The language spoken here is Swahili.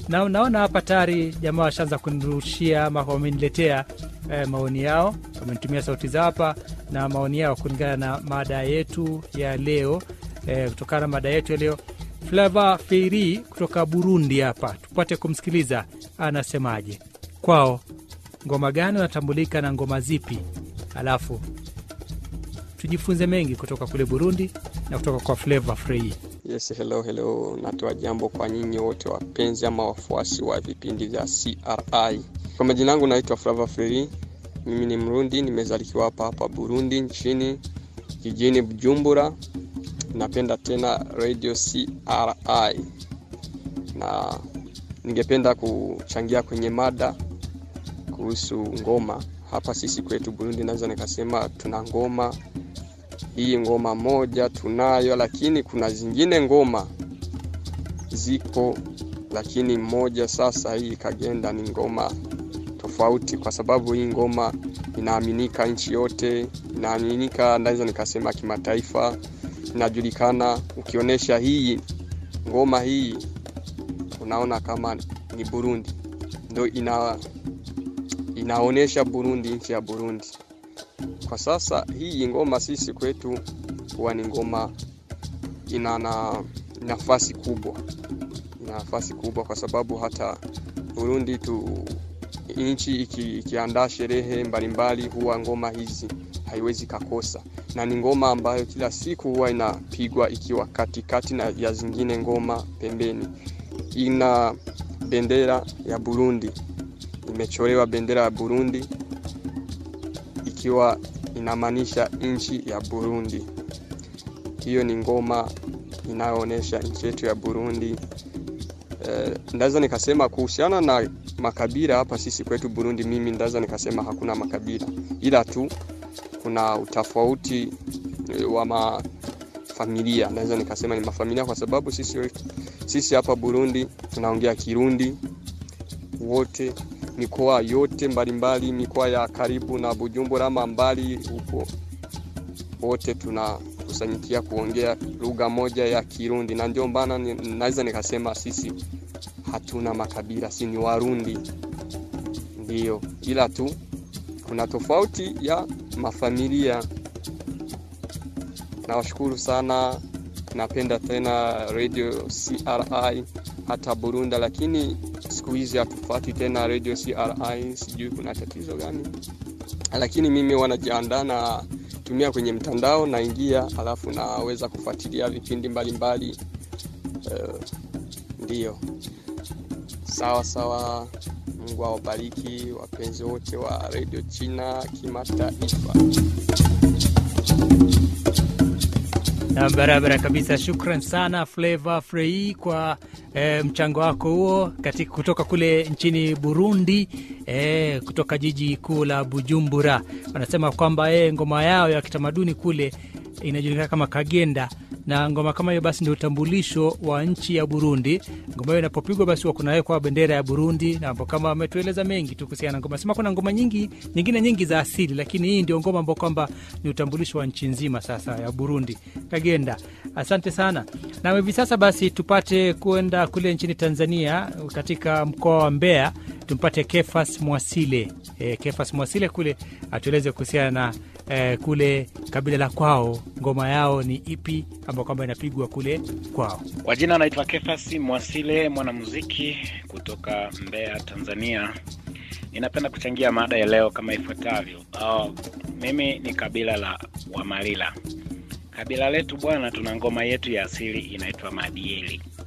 na naona hapa tayari jamaa washaanza kunirushia ama wameniletea eh, maoni yao, wamenitumia sauti za hapa na maoni yao kulingana na mada yetu ya leo eh, kutokana na mada yetu ya leo. Flava Feiri kutoka Burundi hapa, tupate kumsikiliza anasemaje. Kwao ngoma gani wanatambulika na ngoma zipi, alafu tujifunze mengi kutoka kule Burundi na kutoka kwa Flava Feiri. Yes, hello hello, natoa jambo kwa nyinyi wote wapenzi ama wafuasi wa vipindi vya CRI. Kwa majina yangu naitwa Flava Free, mimi ni Mrundi, nimezaliwa hapa hapa Burundi nchini jijini Bujumbura. Napenda tena radio CRI na ningependa kuchangia kwenye mada kuhusu ngoma. Hapa sisi kwetu Burundi, naweza nikasema tuna ngoma hii ngoma moja tunayo, lakini kuna zingine ngoma ziko, lakini moja sasa hii Kagenda ni ngoma tofauti, kwa sababu hii ngoma inaaminika nchi yote, inaaminika naweza nikasema kimataifa, inajulikana. Ukionyesha hii ngoma hii, unaona kama ni Burundi, ndio ina inaonyesha Burundi, nchi ya Burundi. Kwa sasa hii ngoma sisi kwetu huwa ni ngoma ina na nafasi kubwa, ina nafasi kubwa kwa sababu hata Burundi tu nchi iki, ikiandaa sherehe mbalimbali huwa ngoma hizi haiwezi kakosa, na ni ngoma ambayo kila siku huwa inapigwa ikiwa katikati na ya zingine ngoma pembeni. Ina bendera ya Burundi, imechorewa bendera ya Burundi ikiwa inamaanisha nchi ya Burundi. Hiyo ni ngoma inayoonyesha nchi yetu ya Burundi. E, ndaweza nikasema kuhusiana na makabila hapa sisi kwetu Burundi, mimi ndaweza nikasema hakuna makabila, ila tu kuna utofauti wa mafamilia. Naweza nikasema ni mafamilia kwa sababu sisi, sisi hapa Burundi tunaongea Kirundi wote mikoa yote mbalimbali, mikoa ya karibu na Bujumbura ama mbali huko, wote tunakusanyikia kuongea lugha moja ya Kirundi, na ndio maana naweza nikasema sisi hatuna makabila, si ni Warundi ndiyo, ila tu kuna tofauti ya mafamilia. Nawashukuru sana, napenda tena radio CRI hata Burundi, lakini siku hizi hatufuati tena radio CRI, sijui kuna tatizo gani, lakini mimi wanajiandaa na tumia kwenye mtandao, naingia alafu naweza kufuatilia vipindi mbalimbali uh, ndiyo sawa sawa. Mungu awabariki wapenzi wote wa radio China kimataifa. Na barabara kabisa. Shukran sana Flava Frei kwa e, mchango wako huo katika kutoka kule nchini Burundi e, kutoka jiji kuu la Bujumbura. Wanasema kwamba e, ngoma yao ya kitamaduni kule inajulikana kama Kagenda na ngoma kama hiyo basi ndio utambulisho wa nchi ya Burundi. Ngoma hiyo inapopigwa basi huwa kunawekwa bendera ya Burundi, na kama ametueleza mengi tu kuhusiana na ngoma. Sema kuna ngoma nyingi nyingine nyingi za asili, lakini hii ndio ngoma ambao kwamba ni utambulisho wa nchi nzima sasa ya Burundi, Kagenda. Asante sana. Na hivi sasa basi tupate kwenda kule nchini Tanzania, katika mkoa wa Mbeya, tumpate Kefas Mwasile. E, Kefas Mwasile kule atueleze kuhusiana na eh, kule kabila la kwao, ngoma yao ni ipi ambao kwamba inapigwa kule kwao. Kwa jina anaitwa Kefasi Mwasile, mwanamuziki kutoka Mbeya, Tanzania. Ninapenda kuchangia mada ya leo kama ifuatavyo. Oh, mimi ni kabila la Wamalila. Kabila letu bwana, tuna ngoma yetu ya asili inaitwa Madieli.